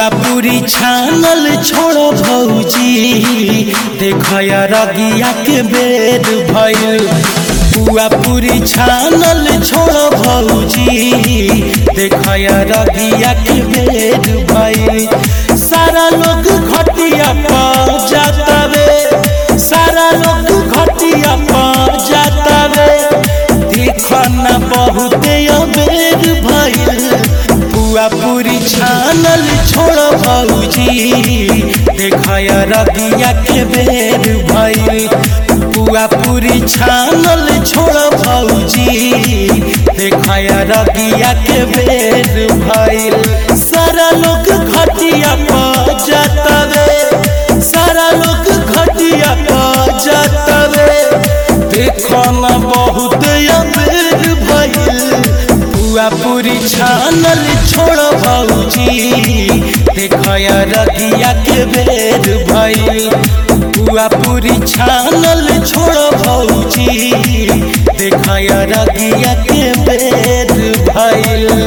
पुआ पूरी छानल छोड़ भौजी देखया रगिया के बेद भइल पुआ पूरी छानल छोड़ भौजी देखया रगिया के बेद भइल सारा लोग घटिया पा जातावे सारा लोग घटिया पा जातावे देखना बहुत अबेर भइल पुआ पूरी छानल छोड़ भौजी देखया रबिया के बेर भइल पुआ पूरी छानल छोड़ भौजी देखया रबिया के बेर भइल सारा लोग घटिया पा जातावे सारा लोग घटिया पा जातावे देखना बहुत अबेर भइल पुआ पूरी छानल छोड़ भौजी देखया रगिया के बेर भइल पुआ पूरी छानल छोड़ भौजी देखया रगिया के बेर भइल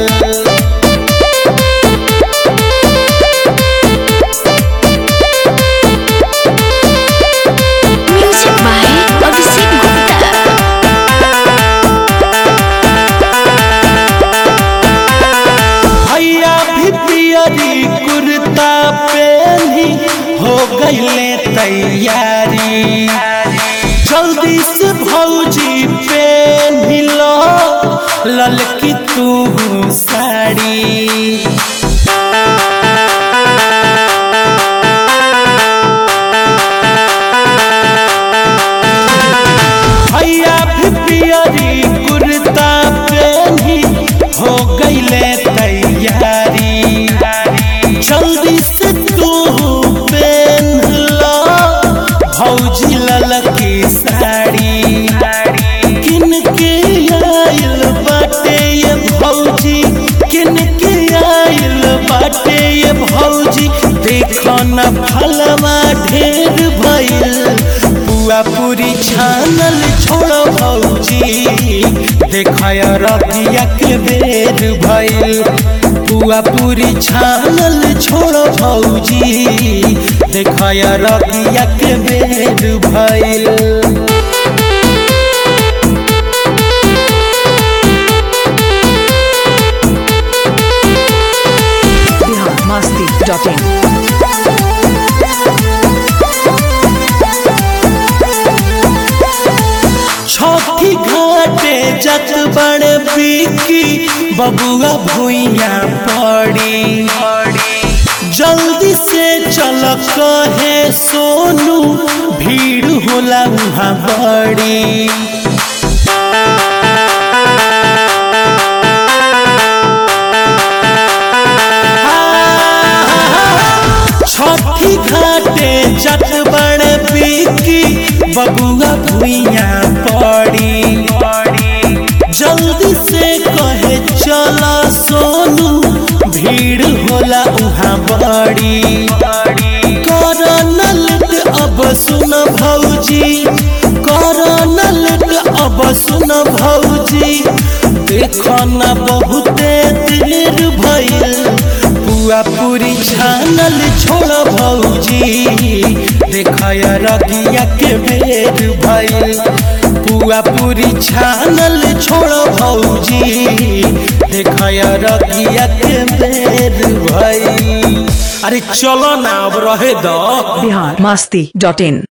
Music by Abhishek Gupta. भैया भी पियरी कुर्ता पहनी हो गईले तैयारी जल्दी से भौजी पहनी लो ललकी तू साड़ी भैया भी पियरी कुर्ता पहनी हो गईले तैयारी जल्दी से तू पहन लो भौजी ललकी साड़ी किन के आइल बाटे ये भौजी किन के आइल बाटे ये भौजी देखो न फलवा ढेर भइल पुआ पूरी छानल छोड़ भौजी देखया रबिया के बेर भइल पुआ पूरी छानल छोड़ भौजी देखया रबिया के बेर भइल biharmasti.in छठी घाटे जत बड़ बिकी बबुआ भुइया पड़ी जल्दी से चल कहे सोनू भीड़ होला वहाँ बड़ी छठी घाटे जट बड़ बिकी बबुआ भुइया पड़ी जल्दी से कहे चला सोनू भीड़ होला उहाँ बड़ी करनल अब सुन भौजी करनल अब सुन भौजी देखना बहुते देर भइल पुआ पूरी छानल छोड़ भौजी देखया रगिया के बेर भइल पुआ पूरी छानल छोड़ भौजी देखया रगिया के बेर भइल अरे चलो ना अब रहे दो biharmasti.in